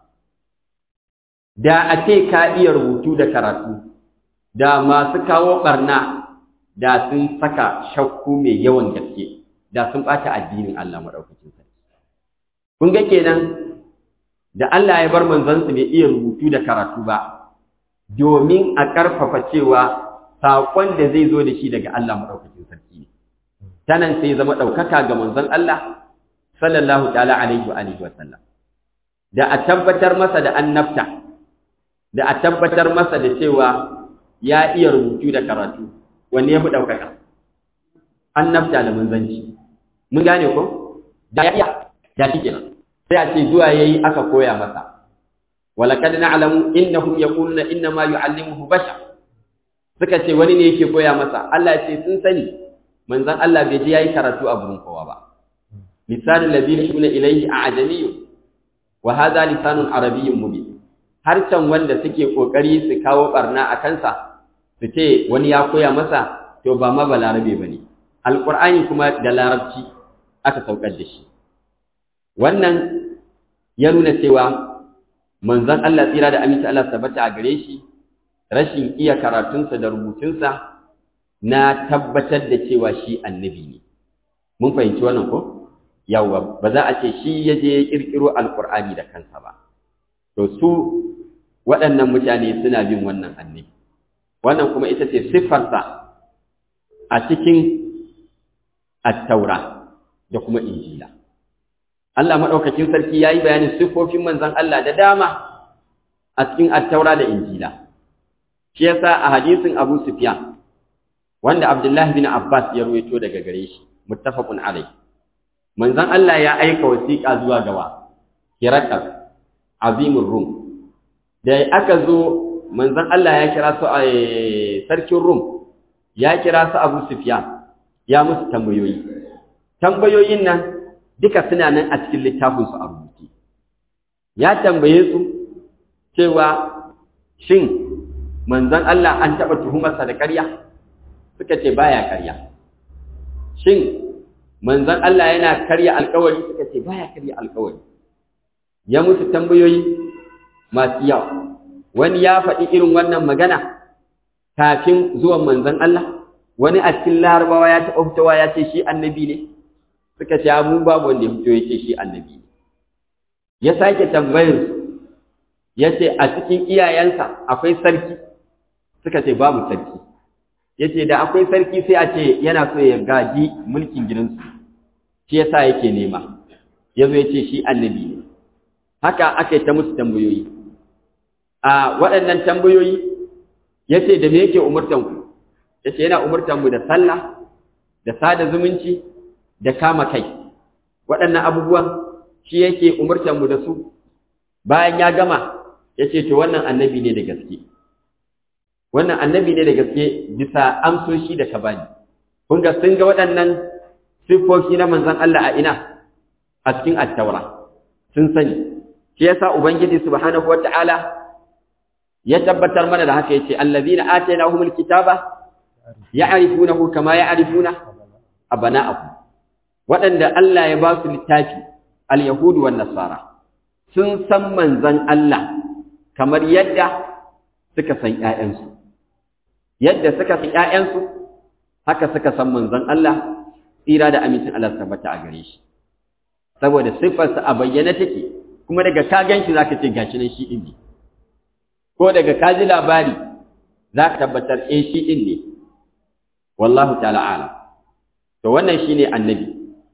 da a ce ka iya rubutu da karatu da masu kawo barna da sun saka shakku mai yawan gaske da sun ɓata addinin Allah maɗaukacin sarki kun ga kenan da Allah ya bar manzansa bai iya rubutu da karatu ba domin a ƙarfafa cewa saƙon da zai zo da shi daga Allah maɗaukacin sarki ne ta nan sai zama ɗaukaka ga manzon Allah sallallahu ta'ala alaihi wa alihi wa sallam da a tabbatar masa da annabta da a tabbatar masa da cewa ya iya rubutu da karatu wanne ya fi ɗaukaka annabta da manzanci mun gane ko da ya iya da shi kenan sai a ce zuwa yayi aka koya masa walaqad na'lamu innahum yaquluna inna ma yu'allimuhu bashar suka ce wani ne yake koya masa Allah ya ce sun sani manzon Allah bai je yayi karatu a gurin kowa ba lisanul ladina yuna ilayhi a'jamiyyun wa hadha lisanun arabiyyun mubin harcan wanda suke kokari su kawo barna a kansa su ce wani ya koya masa to ba ma balarabe bane alqur'ani kuma da larabci aka saukar da shi wannan ya nuna cewa manzon Allah tsira da aminci Allah tabbata a gare shi rashin iya karatunsa da rubutunsa na tabbatar da cewa shi annabi ne mun fahimci wannan ko yawwa ba za a ce shi ya je ya kirkiro alqur'ani da kansa ba to su waɗannan mutane suna bin wannan annabi wannan kuma ita ce siffarsa a cikin attaura da kuma injila Allah maɗaukakin sarki ya yi bayanin siffofin manzan Allah da dama a cikin attaura da injila shi yasa a hadisin Abu Sufyan wanda Abdullahi bin Abbas ya ruwaito daga gare shi muttafaqun alai manzan Allah ya aika wasiƙa zuwa gawa Hirakal azimur Rum da aka zo manzan Allah ya kira su a sarkin Rum ya kira su Abu Sufyan ya musu tambayoyi tambayoyin nan duka suna nan a cikin littafinsu a rubuce ya tambaye su cewa shin manzon Allah an taɓa tuhumarsa da ƙarya suka ce baya ƙarya shin manzon Allah yana karya alƙawari suka ce baya karya alƙawari ya musu tambayoyi masu yawa wani ya faɗi irin wannan magana kafin zuwan manzon Allah wani a cikin larabawa ya taɓa fitowa ya ce shi annabi ne suka ce mu babu wanda ya fito ya ce shi annabi ne ya sake tambayar su ya ce a cikin iyayensa akwai sarki suka ce babu sarki ya ce da akwai sarki sai a ce yana so ya gaji mulkin gidansu shi ya sa yake nema ya zo ya ce shi annabi ne haka aka yi ta musu tambayoyi a waɗannan tambayoyi ya ce da me yake umurtanku ya ce yana umurtanmu da sallah da sada zumunci da kama kai waɗannan abubuwan shi yake umurtanmu da su bayan ya gama ya ce to wannan annabi ne da gaske wannan annabi ne da gaske bisa amsoshi da ka bani kun ga sun ga waɗannan siffofi na manzon Allah a ina a cikin attaura sun sani shi yasa ubangiji subhanahu wata'ala ya tabbatar mana da haka yace allazina atainahumul kitaba ya'rifunahu kama ya'rifuna abana'ahum waɗanda Allah ya ba su littafi al-yahudu wan nasara sun san manzon Allah kamar yadda suka san ƴaƴansu yadda suka san ƴaƴansu haka suka san manzon Allah tsira da amincin Allah tabbata a gare shi saboda siffarsa a bayyana take kuma daga ka ganshi zaka ce gashi nan shi din ne ko daga ka ji labari zaka tabbatar eh shi din ne wallahu ta'ala alam to wannan shine annabi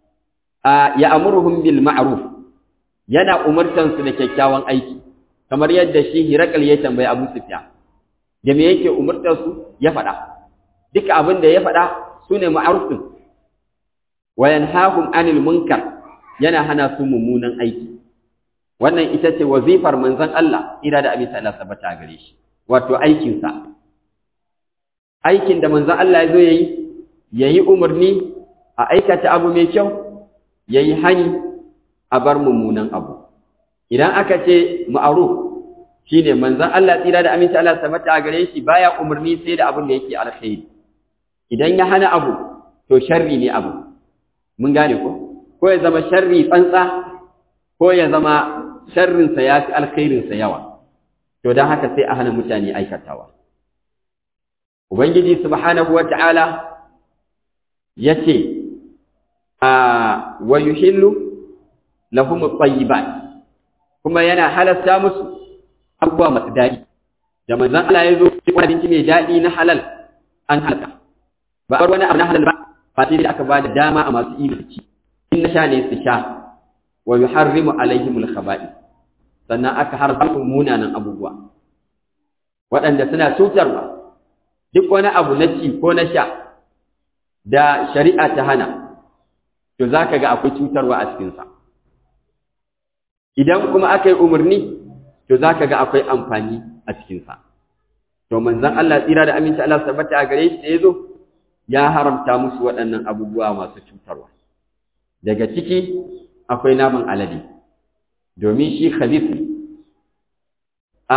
a ya amuruhum bil ma'ruf yana umartan su da kyakkyawan aiki kamar yadda shi Hirakal ya tambayi Abu Sufyan da me yake umurtar su ya faɗa duka abin da ya faɗa sune ma'ruf din wa yanhahum anil munkar yana hana su mummunan aiki wannan ita ce wazifar manzon Allah ira da abin Allah sabata gare shi wato aikin sa aikin da manzon Allah ya zo yayi yayi umarni a aikata abu mai kyau yayi hani a bar mummunan abu idan aka ce ma'ruf shine manzon Allah tsira da aminci Allah sabata gare shi baya umarni sai da abin da yake alkhairi idan ya hana abu to sharri ne abu mun gane ko ko ya zama sharri tsantsa ko ya zama sharrinsa ya fi alkhairinsa yawa to don haka sai a hana mutane aikatawa ubangiji subhanahu wata'ala ya ce a wa yuhillu lahum at-tayyibat kuma yana halasta musu abubuwa masu daɗi da manzon Allah ya zo wani abinci mai daɗi na halal an halaka ba a wani abu na halal ba ba sai aka ba da dama a masu imanci in na sha ne su sha wa yuharrimu alaihim al-khaba'i sannan aka haramta munanan abubuwa waɗanda suna cutarwa duk wani abu na ci ko na sha da shari'a ta hana to zaka ga akwai cutarwa a cikin sa idan kuma aka yi umarni to zaka ga akwai amfani a cikin sa to manzon Allah tsira da aminci Allah tabbata a gare shi da yazo ya haramta musu waɗannan abubuwa masu cutarwa daga ciki akwai naman alade domin shi khabith ne a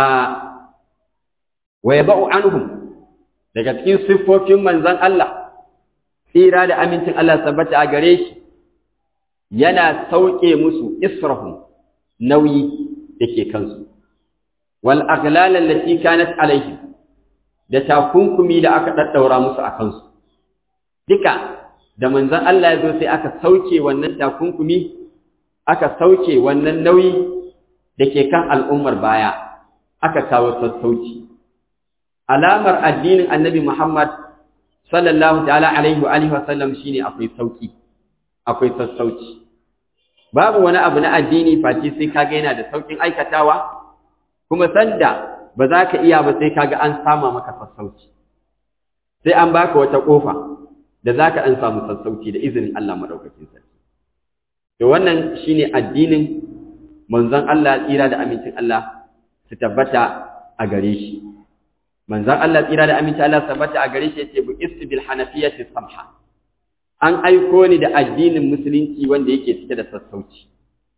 wa yaba'u anhum daga cikin siffofin manzon Allah tsira da amincin Allah tabbata a gare shi yana sauke musu israhum nauyi dake kansu wal aghlal allati kanat alaihim da takunkumi da aka daddaura musu a kansu duka da manzon Allah ya zo sai aka sauke wannan takunkumi aka sauke wannan nauyi da ke kan al'ummar baya aka kawo sassauci alamar addinin annabi Muhammad sallallahu ta'ala alaihi wa alihi wa sallam shine akwai sauki akwai sassauci babu wani abu na addini face sai kaga yana da saukin aikatawa kuma sanda ba za ka iya ba sai kaga an sama maka sassauci sai an baka wata kofa da za ka ɗan samu sassauci da izinin Allah maɗaukakin sarki. To wannan shi ne addinin manzon Allah tsira da amincin Allah su tabbata a gare shi. Manzon Allah tsira da amincin Allah su tabbata a gare shi ya ce bu istu bil hanafiyyati samha. An aiko ni da addinin musulunci wanda yake cike da sassauci.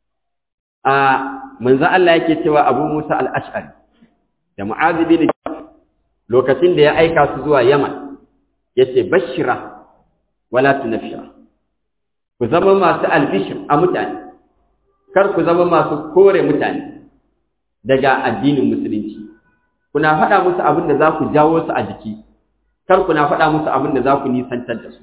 A manzon Allah yake cewa Abu Musa al-Ash'ari da Mu'adh bin lokacin da ya aika su zuwa Yaman yace bashira wala tunafira ku zama masu albishir a mutane kar ku zama masu kore mutane daga addinin musulunci kuna faɗa musu abin da za ku jawo su a jiki kar kuna faɗa musu abin da za ku nisantar da su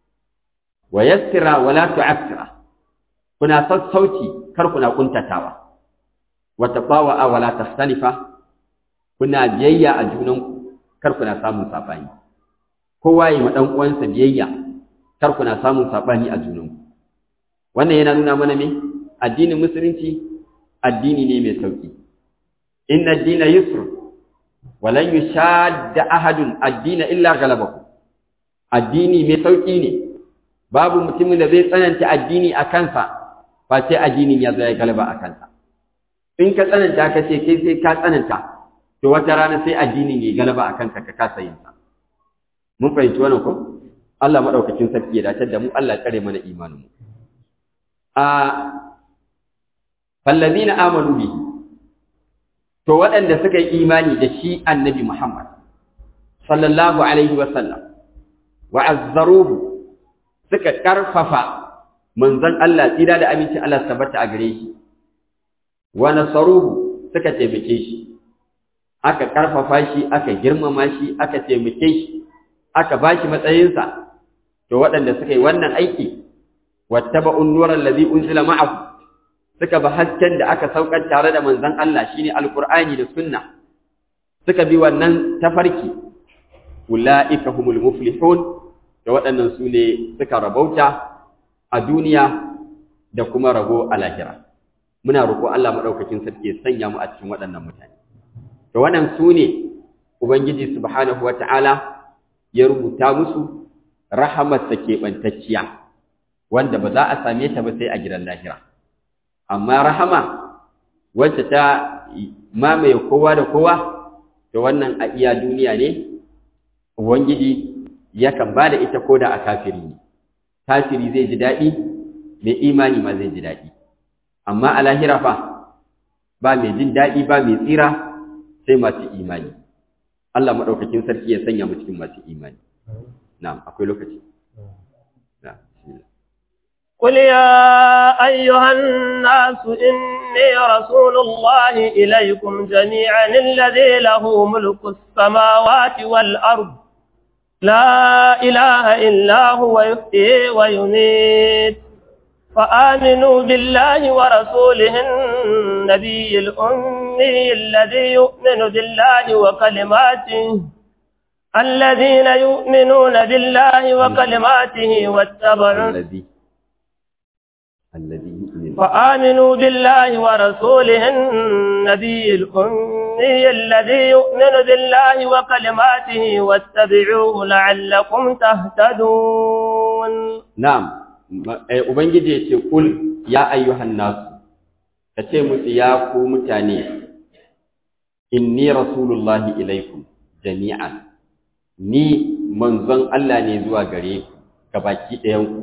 wa yassira wala tu'assira kuna sassauci kar kuna kuntatawa wa tabawa wala tastanifa kuna biyayya a junanku kar kuna samun sabani kowa yi ma dan uwansa biyayya kar kuna samun sabani a junanku wannan yana nuna mana me addinin musulunci addini ne mai sauki inna ad-dina yusr wa lan yushadda ahadun ad-dina illa ghalabahu addini mai sauki ne babu mutumin da zai tsananta addini a kansa ba sai addinin ya zo ya galaba a kansa in ka tsananta ka ce kai sai ka tsananta to wata rana sai addinin ya galaba a kanka ka kasa yin sa mun fahimci wannan ko Allah maɗaukakin sarki ya dace da mu Allah tsare mana imanin mu a fallazina amanu bi to waɗanda suka yi imani da shi annabi Muhammad sallallahu alaihi wa sallam wa azzaruhu suka karfafa manzon Allah tsira da aminci Allah tabbata a gare shi wa nasaruhu suka taimake shi aka karfafa shi aka girmama shi aka taimake shi aka bashi matsayinsa to waɗanda suka yi wannan aiki wattaba'un nuran ladhi unzila ma'ahu suka bi hasken da aka saukar tare da manzon Allah shine alqur'ani da sunna suka bi wannan tafarki ulaika humul muflihun da waɗannan su ne suka rabauta a duniya da kuma rabo a lahira muna roƙo Allah madaukakin sarki ya sanya mu a cikin waɗannan mutane to wannan su ne ubangiji subhanahu wata'ala ya rubuta musu rahamarsa keɓantacciya wanda ba za a same ta ba sai a gidan lahira amma rahama wacce ta mamaye kowa da kowa to wannan a iya duniya ne ubangiji yakan ba da ita koda a kafiri ne kafiri zai ji daɗi mai imani ma zai ji daɗi amma a lahira fa ba mai jin daɗi ba mai tsira sai masu imani Allah maɗaukakin sarki ya sanya mu cikin masu imani na'am akwai lokaci na'am قل يا أيها الناس إني رسول الله إليكم جميعا الذي له ملك السماوات والأرض لا إله إلا هو يحيي ويميت فآمنوا بالله ورسوله النبي الأمي الذي يؤمن بالله وكلماته الذين يؤمنون بالله وكلماته واتبعوا الذي الذي يؤمن فآمنوا بالله ورسوله النبي الأمي الذي يؤمن بالله وكلماته واتبعوه لعلكم تهتدون na'am Ma- eh, ubangiji ya ce kul ya ayyuhan nasu ka ce musu ya ku mutane inni rasulullahi ilaikum jami'an ni manzon Allah ne zuwa gare ku gabaki ɗayan ku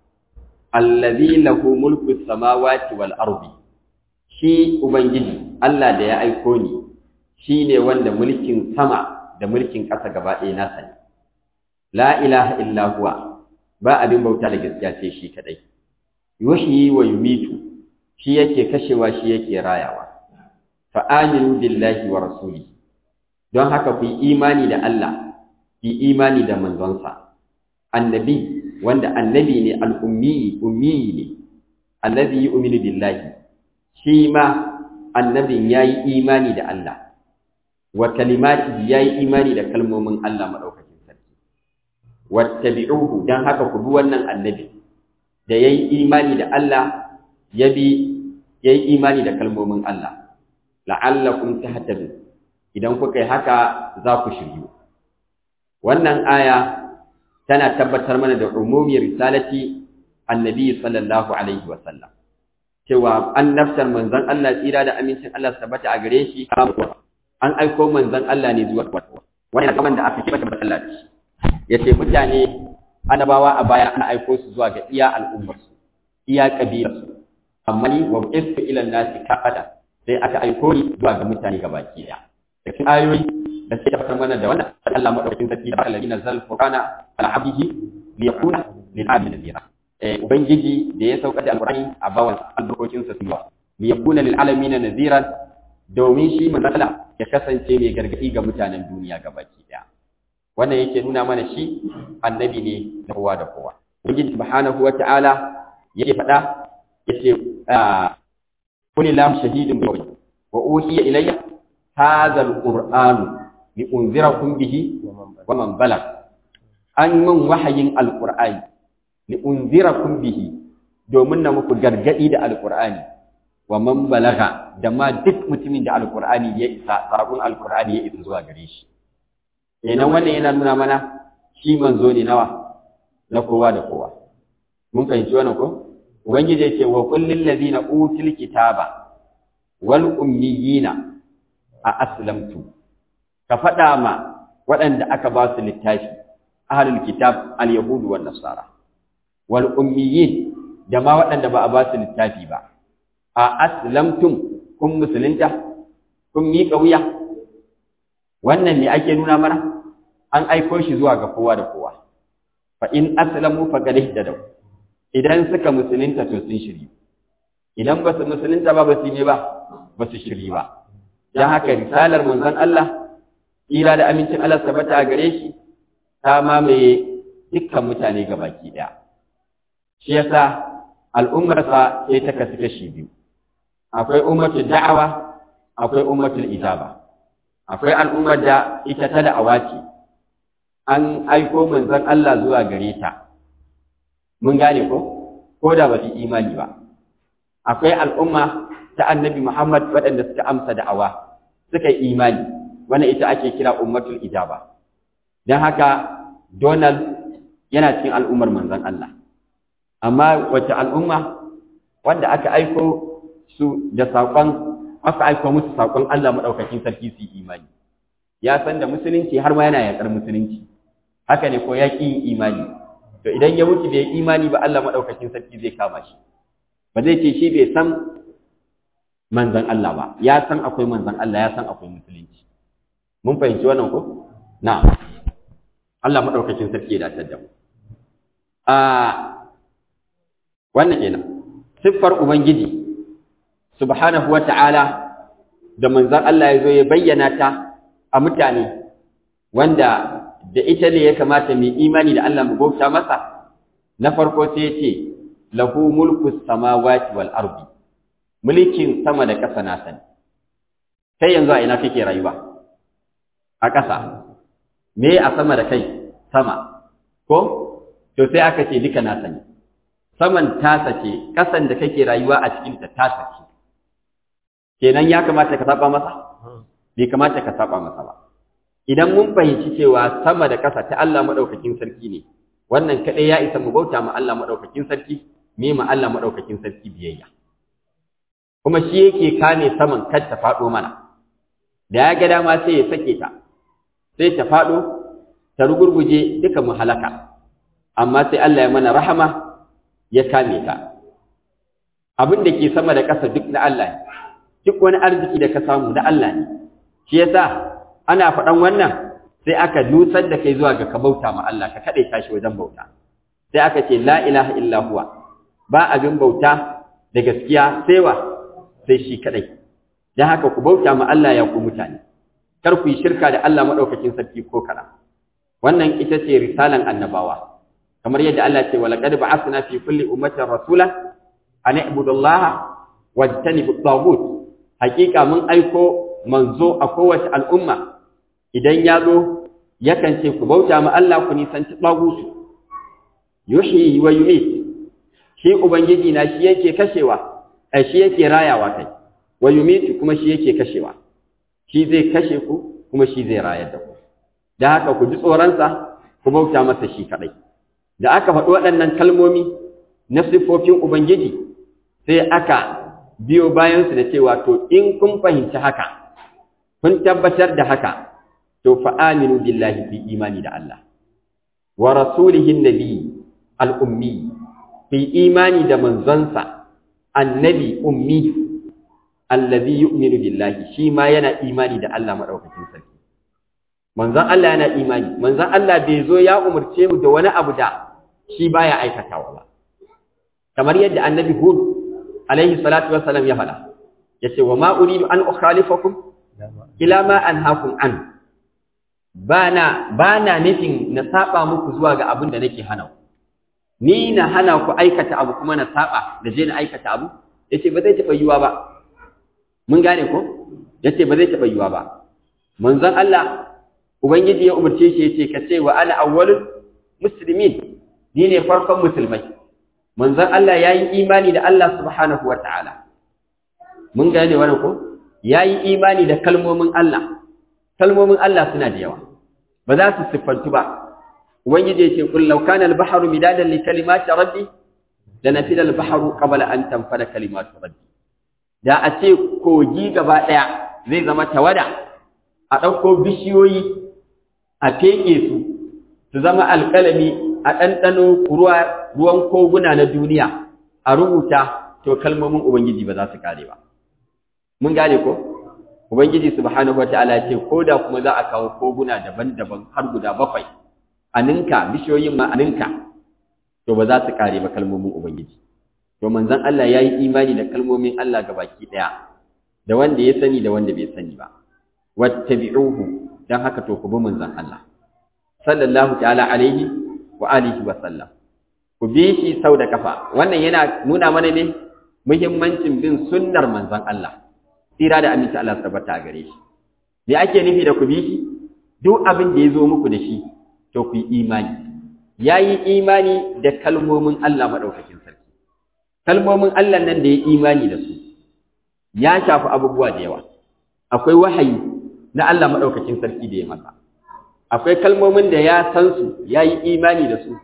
allazi lahu mulku samawati wal ardi shi ubangiji Allah da ya aiko ni shine wanda mulkin sama da mulkin ƙasa gaba ɗaya nasa ne la ilaha illa huwa ba abin bauta da gaskiya sai shi kadai yuhyi wa yumitu shi yake kashewa shi yake rayawa fa aminu billahi wa rasuli don haka ku yi imani da Allah ku yi imani da manzonsa annabi wanda annabi ne al-ummi ummi ne allazi yu'minu billahi shi ma annabin yayi imani da Allah wa kalimati yayi imani da kalmomin Allah madaukakin sarki wattabi'uhu dan haka ku bi wannan annabi da yayi imani da Allah ya bi yayi imani da kalmomin Allah la'allakum tahtadun idan kuka yi haka za ku shiryu wannan aya tana tabbatar mana da umumi risalati annabi sallallahu alaihi wa sallam cewa annabtar manzon Allah tsira da amincin Allah su tabbata a gare shi an aiko manzon Allah ne zuwa wannan kaman da aka kibata Allah da shi yace mutane annabawa a baya ana aiko su zuwa ga iya al'ummarsu iya kabilarsu amma ni wa istu ila nasi kafada sai aka aiko ni zuwa ga mutane gabaki daya da cikin ayoyi da sai tabbatar mana da wannan Allah madaukakin sarki da Allah nazal qur'ana ala abdihi li yakuna lil abdi nadira eh ubangiji da ya sauka da alqur'ani a bawan albarkokin sa suwa li yakuna lil alamin nadiran domin shi manzon ya kasance mai gargadi ga mutanen duniya gabaki daya wannan yake nuna mana shi annabi ne da kowa da kowa ubangiji subhanahu wata'ala yake faɗa yace kulli lam shahidun bi wa uhiya ilayya hadha alqur'anu li unzirakum bihi wa man balag an min wahayin alqur'ani li unzirakum bihi domin na muku gargadi da alqur'ani wa man balaga da ma duk mutumin da alqur'ani ya isa sabon alqur'ani ya isa zuwa gare shi kenan wannan yana nuna mana shi manzo ne nawa na kowa da kowa mun fahimci wannan ko ubangiji yake wa kullil ladina util kitaba wal ummiyina a aslamtu ka faɗa ma waɗanda aka ba su littafi ahlul kitab al yahudu wan nasara wal ummiyin da ma waɗanda ba a ba su littafi ba a aslamtum kun musulunta kun miƙa wuya wannan ne ake nuna mana an aiko shi zuwa ga kowa da kowa fa in aslamu faqad ihtadaw idan suka musulunta to sun shiri idan ba su musulunta ba ba su ne ba ba su shiri ba dan haka risalar manzon Allah ira da amincin Allah tabbata a gare shi ta mamaye dukkan mutane gabaki daya shi yasa al'ummarsa sai ta kasu kashi biyu akwai ummatul da'awa akwai ummatul ijaba akwai al'ummar da ita ta da'awa ce an aiko manzon Allah zuwa gare ta mun gane ko ko da ba su imani ba akwai al'umma ta annabi Muhammad waɗanda suka amsa da'awa suka yi imani wannan ita ake kira ummatul ijaba don haka Donald yana cikin al'ummar manzon Allah amma wace al'umma wanda aka aiko su da saƙon aka aiko musu saƙon Allah maɗaukakin sarki su yi imani ya san da musulunci har ma yana yaƙar musulunci haka ne ko ya ƙi imani to idan ya mutu bai imani ba Allah maɗaukakin sarki zai kama shi ba zai ce shi bai san manzon Allah ba ya san akwai manzon Allah ya san akwai musulunci mun fahimci wannan ko na Allah maɗaukakin sarki ya dace da mu a wannan kenan siffar ubangiji subhanahu wata'ala da manzon Allah ya zo ya bayyana ta a mutane wanda da ita ne ya kamata mai imani da Allah mu bauta masa na farko sai ya ce lahu mulku samawati wal ardi mulkin sama da ƙasa na sani kai yanzu a ina kake rayuwa a ƙasa me a sama da kai sama ko to sai aka ce duka na sani saman tasa ce ƙasan da kake rayuwa a cikin ta tasa ce kenan ya kamata ka saba masa bai kamata ka saba masa ba idan mun fahimci cewa sama da ƙasa ta Allah madaukakin sarki ne wannan kadai ya isa mu bauta ma Allah madaukakin sarki me ma Allah madaukakin sarki biyayya kuma shi yake kame saman kar ta faɗo mana da ya ga dama sai ya sake ta sai ta faɗo ta rugurguje duka mu halaka amma sai Allah ya mana rahama ya kame ta abin da ke sama da ƙasa duk na Allah ne duk wani arziki da ka samu na Allah ne shi yasa ana faɗan wannan sai aka nusar da kai zuwa ga ka bauta ma Allah ka kaɗai tashi wajen bauta sai aka ce la ilaha illa huwa ba abin bauta da gaskiya sai wa sai shi kaɗai don haka ku bauta ma Allah ya ku mutane kar ku yi shirka da Allah maɗaukakin sarki ko kaɗan wannan ita ce risalan annabawa kamar yadda Allah ce walaqad ba'athna fi kulli ummatin rasula an i'budu Allah wajtanibu at-taghut hakika mun aiko manzo a kowace al'umma idan ya zo yakan ce ku bauta ma Allah ku nisanci tagutu yuhyi wa yumit shi ubangiji na shi yake kashewa ai shi yake rayawa kai wa yumit kuma shi yake kashewa shi zai kashe ku kuma shi zai rayar da ku da haka ku ji tsoronsa ku bauta masa shi kaɗai da aka faɗi waɗannan kalmomi na siffofin ubangiji sai aka biyo bayansu da cewa to in kun fahimci haka kun tabbatar da haka to fa aminu billahi fi imani da Allah wa rasulihi nabi al-ummi fi imani da manzonsa annabi ummi allazi yu'minu billahi shi ma yana imani da Allah madaukakin sarki manzon Allah yana imani manzon Allah bai zo ya umurce mu da wani abu da shi baya aikatawa ba kamar yadda annabi Hud alaihi salatu wassalam ya faɗa yace wa ma uridu an ukhalifakum ila ma anhaakum an bana bana nufin na saba muku zuwa ga abin da nake hana ni na hana ku aikata abu kuma na saba da je na aikata abu yace ba zai taɓa yiwa ba mun gane ko yace ba zai taɓa yiwa ba manzon Allah ubangiji ya umarce shi yace ka ce wa ana awwalul muslimin ni ne farkon musulmai manzon Allah yayi imani da Allah subhanahu wataala mun gane wannan ko yayi imani da kalmomin Allah kalmomin Allah suna da yawa ba za su siffantu ba ubangiji yace kul law kana al-bahru midadan li kalimati rabbi lanafida al-bahru qabla an tanfada kalimatu rabbi da a ce kogi gaba ɗaya zai zama tawada a ɗauko bishiyoyi a feƙe su su zama alƙalami a ɗanɗano ruwan koguna na duniya a rubuta to kalmomin Ubangiji ba za su kare ba. Mun gane ko? Ubangiji subhanahu wata'ala ya ce ko da kuma za a kawo koguna daban-daban har guda bakwai a ninka bishiyoyin ma a ninka to ba za su kare ba kalmomin Ubangiji. to manzon Allah ya yi imani da kalmomin Allah ga baki ɗaya da wanda ya sani da wanda bai sani ba wattabi'uhu dan haka to ku bi manzon Allah sallallahu ta'ala alaihi wa alihi wa sallam ku bi shi sau da kafa wannan yana nuna mana ne muhimmancin bin sunnar manzon Allah tsira da aminci Allah tabbata a gare shi me ake nufi da ku bi shi duk abin da ya zo muku da shi to ku yi imani yayi imani da kalmomin Allah madaukakin sarki kalmomin Allah nan da ya imani da su ya shafi abubuwa da yawa akwai wahayi na Allah maɗaukakin sarki da ya masa akwai kalmomin da ya san su ya yi imani da su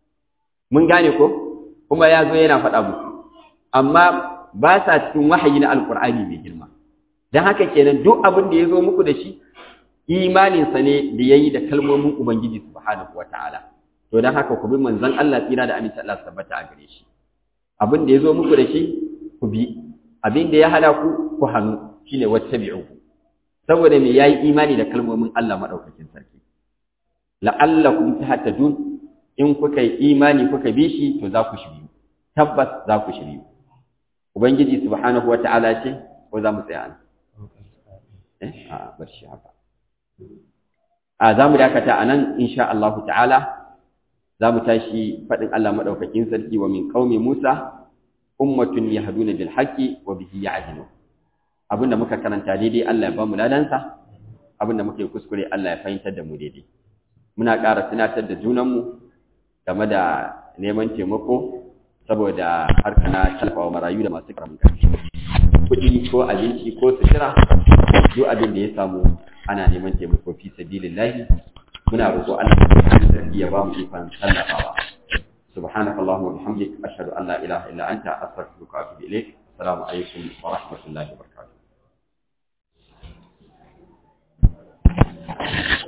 mun gane ko kuma ya zo yana faɗa muku amma ba sa cikin wahayi na alkur'ani mai girma don haka kenan duk abin da ya zo muku da shi imaninsa ne da ya yi da kalmomin ubangiji subhanahu wata'ala to don haka ku bi manzon Allah tsira da aminci Allah tabbata a gare shi abin da ya zo muku da shi ku bi abin da ya hana ku ku hannu shine wattabi'uhu saboda me yayi imani da kalmomin Allah madaukakin sarki la'allakum tahtadun in kuka yi imani kuka bi shi to za ku shiri tabbas za ku shiryu ubangiji subhanahu wata'ala ce ko za mu tsaya nan eh a bar shi haka a za mu dakata a nan insha Allah ta'ala za mu tashi faɗin Allah maɗaukakin sarki wa min qaumi Musa ummatun yahduna bil haqqi wa bihi ya'dilun abinda muka karanta daidai Allah ya ba mu ladansa abinda muka yi kuskure Allah ya fahimtar da mu daidai muna ƙara tunatar da junanmu game da neman taimako saboda harka na talfawa marayu da masu karamin ƙarfi kuɗi ko abinci ko sutura duk abin da ya samu ana neman taimako fi sabilillahi muna roƙo Allah ya ba mu ikon tallafawa سبحانك اللهم وبحمدك أشهد أن لا إله إلا أنت أستغفرك وأتوب إليك السلام عليكم ورحمة الله وبركاته